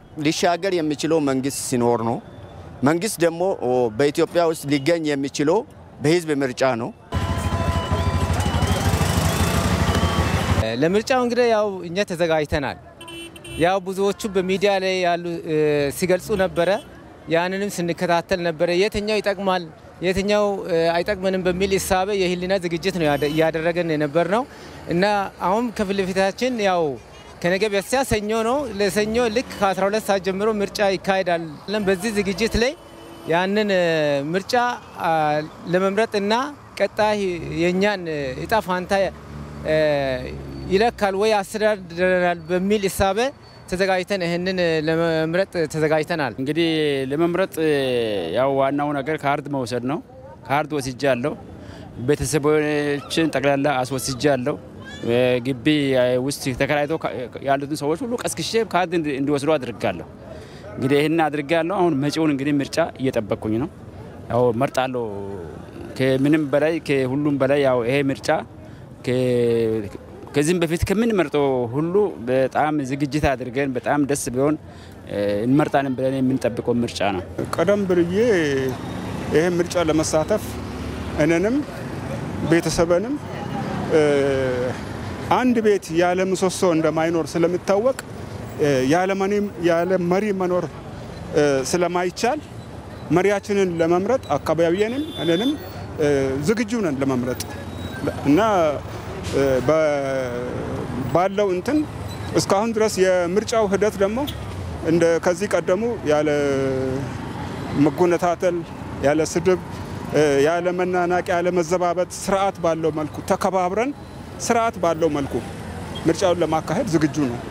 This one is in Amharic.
ሊሻገር የሚችለው መንግስት ሲኖር ነው። መንግስት ደግሞ በኢትዮጵያ ውስጥ ሊገኝ የሚችለው በህዝብ ምርጫ ነው። ለምርጫው እንግዲህ ያው እኛ ተዘጋጅተናል። ያው ብዙዎቹ በሚዲያ ላይ ያሉ ሲገልጹ ነበረ። ያንንም ስንከታተል ነበረ። የትኛው ይጠቅማል፣ የትኛው አይጠቅመንም በሚል እሳቤ የህሊና ዝግጅት ነው እያደረገን የነበር ነው እና አሁን ከፊት ለፊታችን ያው ከነገ በስቲያ ሰኞ ነው። ለሰኞ ልክ ከ12 ሰዓት ጀምሮ ምርጫ ይካሄዳል። በዚህ ዝግጅት ላይ ያንን ምርጫ ለመምረጥና ቀጣይ የእኛን እጣ ፋንታ ይለካል ወይ አስተዳድረናል በሚል እሳቤ ተዘጋጅተን ይህንን ለመምረጥ ተዘጋጅተናል። እንግዲህ ለመምረጥ ያው ዋናው ነገር ካርድ መውሰድ ነው። ካርድ ወስጄ አለሁ። ቤተሰቦችን ጠቅላላ አስወስጄ አለሁ። ግቢ ውስጥ ተከራይቶ ያሉትን ሰዎች ሁሉ ቀስቅሼ ካርድ እንዲወስዱ አድርጋለሁ። እንግዲህ ይህን አድርጋለሁ። አሁን መጪውን እንግዲህ ምርጫ እየጠበቅኩኝ ነው። ያው መርጣለሁ። ከምንም በላይ ከሁሉም በላይ ያው ይሄ ምርጫ ከዚህም በፊት ከምንመርጠው ሁሉ በጣም ዝግጅት አድርገን በጣም ደስ ቢሆን እንመርጣለን ብለን የምንጠብቀው ምርጫ ነው። ቀደም ብዬ ይህ ምርጫ ለመሳተፍ እኔንም ቤተሰብንም አንድ ቤት ያለ ምሰሶ እንደማይኖር ስለሚታወቅ ያለ መሪ መኖር ስለማይቻል መሪያችንን ለመምረጥ አካባቢዬንም እኔንም ዝግጁ ነን ለመምረጥ እና ባለው እንትን እስካሁን ድረስ የምርጫው ሂደት ደግሞ እንደ ከዚህ ቀደሙ ያለ መጎነታተል፣ ያለ ስድብ፣ ያለ መናናቅ፣ ያለ መዘባበት ስርዓት ባለው መልኩ ተከባብረን ስርዓት ባለው መልኩ ምርጫውን ለማካሄድ ዝግጁ ነው።